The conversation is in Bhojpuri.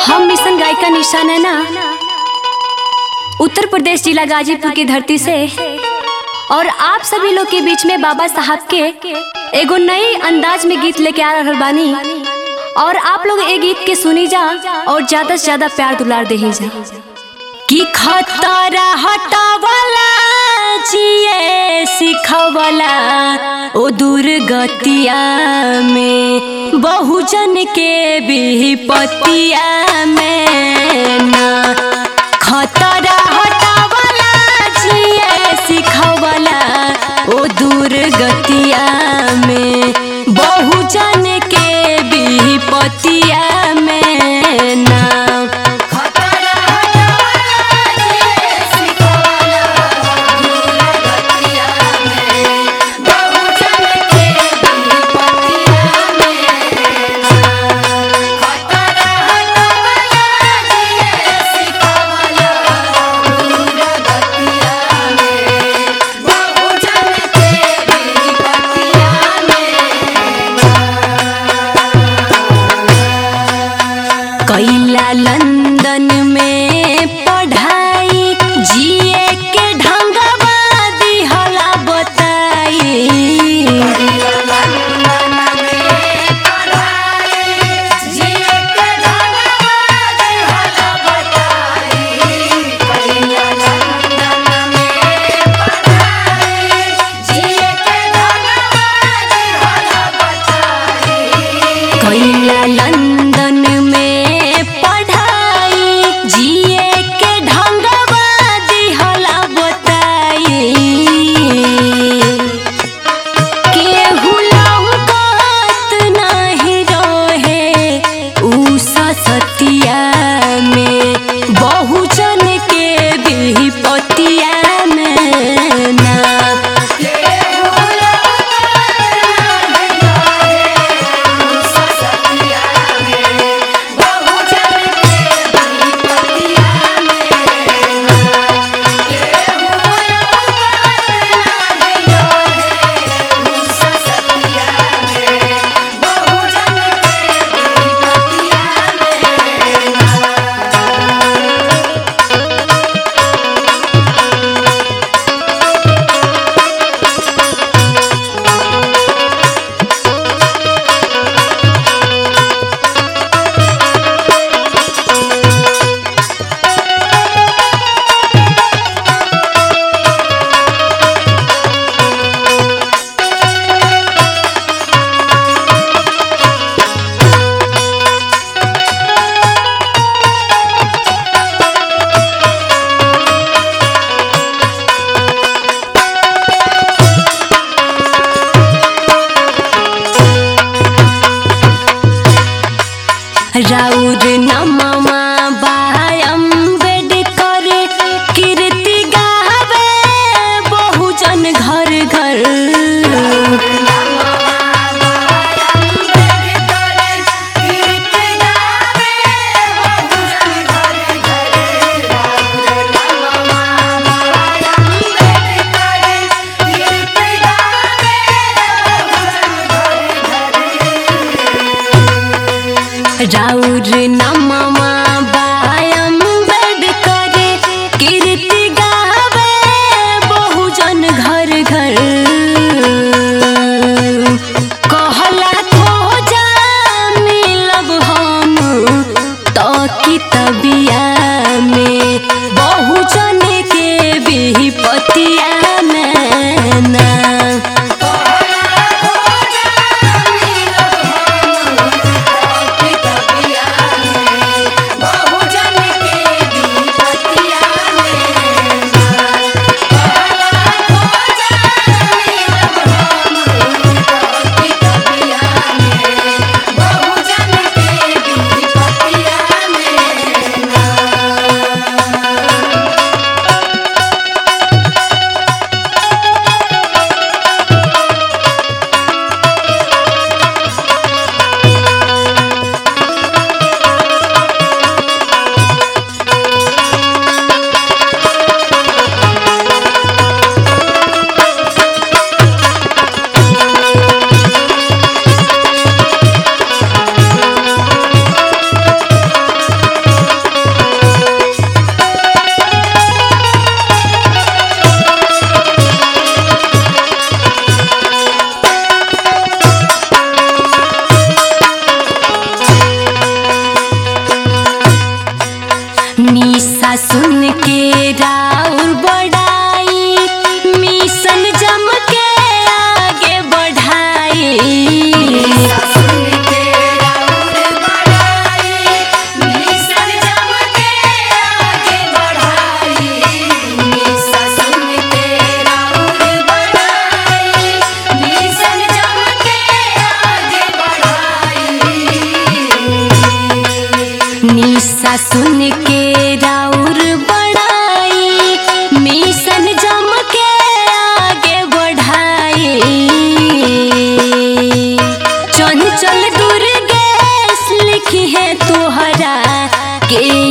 हम मिशन गायिका निशा नैना उत्तर प्रदेश जिला गाजीपुर की धरती से और आप सभी लोग के बीच में बाबा साहब के एगो नई अंदाज में गीत लेके आ रहल बानी और आप लोग ये गीत के सुनी जा और ज्यादा से ज्यादा प्यार दुलार दे जा कि खतरा हटावला जिए सिखवला ओ दुर्गतिया में बहुजन के विपतिया में ना खतरा हटावला जिए सिखवला ओ दुर्गतिया में बहुजन के विपतिया में ना कैला लंदन में पढ़ाई जिए के ढंगवा दिहला बताई कैला लंदन में पढ़ाई जिए के ढंगवा दिहला बताई केहू लौकत नाही रहे उ सतिया में बहुजन के विपतिया में ना राउर नममा बाय अम्बेडकर कीर्ति गावे बहुजन घर घर राउर नममा बाय अम्बेडकर कीर्ति गावे बहुजन घर घर कहला खोजा मिलब हम तो कितबिया में बहुजन के विपतिया में ना सुन के राउर बड़ाई मिशन जम के आगे बढ़ाई चंचल दुर्गेश लिखी है तोहरा के